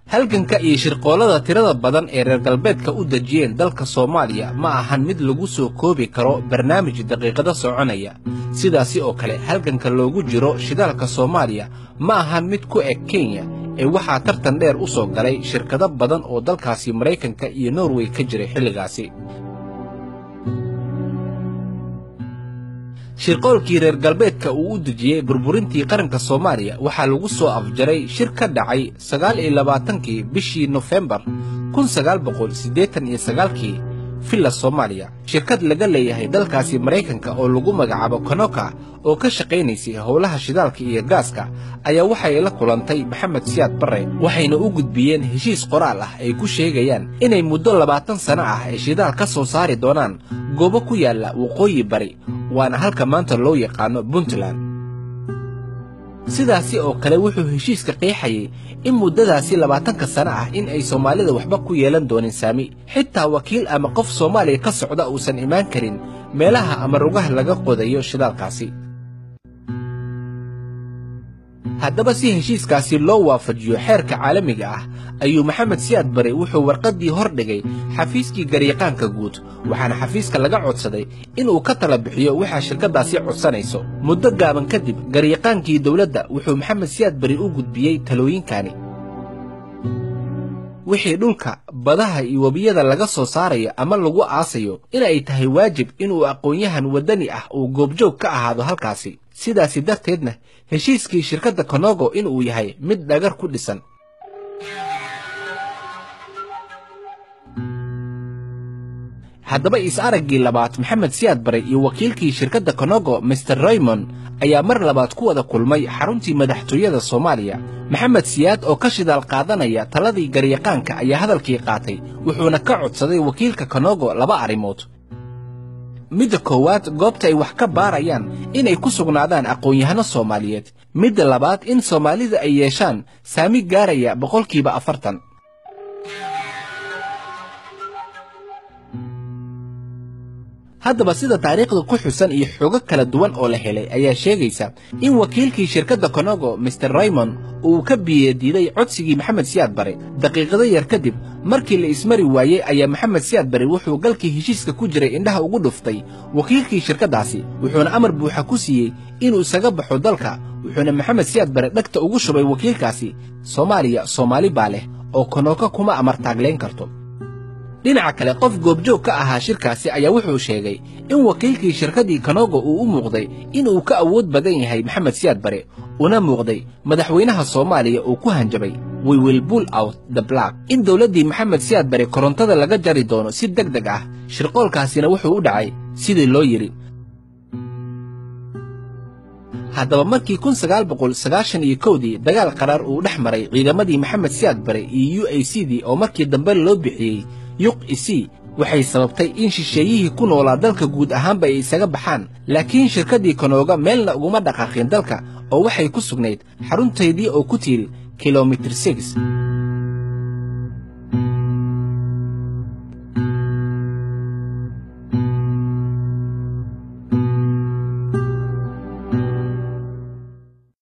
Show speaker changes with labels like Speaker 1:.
Speaker 1: halganka iyo shirqoollada tirada badan ee reer galbeedka u dejiyeen dalka soomaaliya ma ahan mid lagu soo koobi karo barnaamij daqiiqado soconaya sidaasi oo kale halganka loogu jiro shidaalka soomaaliya ma ahan mid ku eg kenya ee waxaa tartan dheer u soo galay shirkado badan oo dalkaasi maraykanka iyo norway ka jiray xilligaasi shirqoolkii reer galbeedka uu u dejiyey burburintii qaranka soomaaliya waxaa lagu soo afjaray shir ka dhacay sagaal iyo labaatankii bishii nofembar kun sagaal boqol siddeetan iyo sagaalkii villa soomaaliya shirkad laga leeyahay dalkaasi maraykanka oo lagu magacaabo konoka oo ka shaqaynaysay howlaha shidaalka iyo gaaska ayaa waxay la kulantay maxamed siyaad barre waxayna u gudbiyeen heshiis qoraal ah ay ku sheegayaan inay muddo labaatan sano ah ay shidaal ka soo saari doonaan goobo ku yaalla waqooyi bari waana halka maanta loo yaqaano puntland sidaasi oo kale wuxuu heshiiska qeexayay in muddadaasi labaatanka sano ah in ay soomaalida waxba ku yeelan doonin saami xitaa wakiil ama qof soomaaliya ka socda uusan imaan karin meelaha ama rugaha laga qodayo shidaalkaasi haddaba si heshiiskaasi loo waafajiyo xeerka caalamiga ah ayuu maxamed siyaad bare wuxuu warqaddii hor dhigay xafiiskii garyaqaanka guud waxaana xafiiska laga codsaday inuu ka tala bixiyo waxaa shirkaddaasi codsanayso muddo gaaban kadib garyaqaankii dowladda wuxuu maxamed siyaad bari u gudbiyey talooyinkani wixii dhulka badaha iyo webiyada laga soo saarayo ama lagu aasayo inay tahay waajib inuu aqoon-yahan waddani ah uu goobjoog ka ahaado halkaasi sidaasi darteedna heshiiskii shirkadda konogo inuu yahay mid dhagar ku dhisan haddaba is-araggii labaad maxamed siyaad bare iyo wakiilkii shirkadda konogo master raymond ayaa mar labaad ku wada kulmay xaruntii madaxtooyada soomaaliya maxamed siyaad oo ka shidaal qaadanaya taladii garyaqaanka ayaa hadalkii qaatay wuxuuna ka codsaday wakiilka konogo laba arrimood midda koowaad goobta ay wax ka baarayaan inay ku sugnaadaan aqoon-yahano soomaaliyeed midda labaad in soomaalida ay yeeshaan saami gaaraya boqolkiiba afartan haddaba sida taariikhda ku xusan iyo xogo kala duwan oo la helay ayaa sheegaysa in wakiilkii shirkadda konogo master raymond uu ka biyadiiday codsigii maxamed siyaad bare daqiiqado yar kadib markii la ismari waayey ayaa maxamed siyaad bare wuxuu galkii heshiiska ku jiray indhaha ugu dhuftay wakiilkii shirkaddaasi wuxuuna amar buuxa ku siiyey inuu isaga baxo dalka wuxuuna maxamed siyaad bare dhegta ugu shubay wakiilkaasi soomaaliya soomaali baa leh oo konooko kuma amartaaglayn karto dhinaca kale qof goobjoog ka ahaa shirkaasi ayaa wuxuu sheegay in wakiilkii shirkaddii konogo uu u muuqday inuu ka awood badan yahay maxamed siyaad bare una muuqday madaxweynaha soomaaliya uu ku hanjabay we will bull out the black in dowladdii maxamed siyaad bare korontada laga jari doono si deg deg ah shirqoolkaasina wuxuu u dhacay sidii loo yidhi haddaba markii kun sagaal boqol sagaashan iyo kowdii dagaal qaraar uu dhex maray ciidamadii maxamed siyaad bare iyo u a c dii oo markii dambe loo bixiyey yuq isi waxay sababtay in shisheeyihii ku noolaa dalka guud ahaanba ay isaga baxaan laakiin shirkaddii konooga meelna uguma dhaqaaqin dalka oo waxay ku sugnayd xaruntaydii oo ku tiiri kilomitir six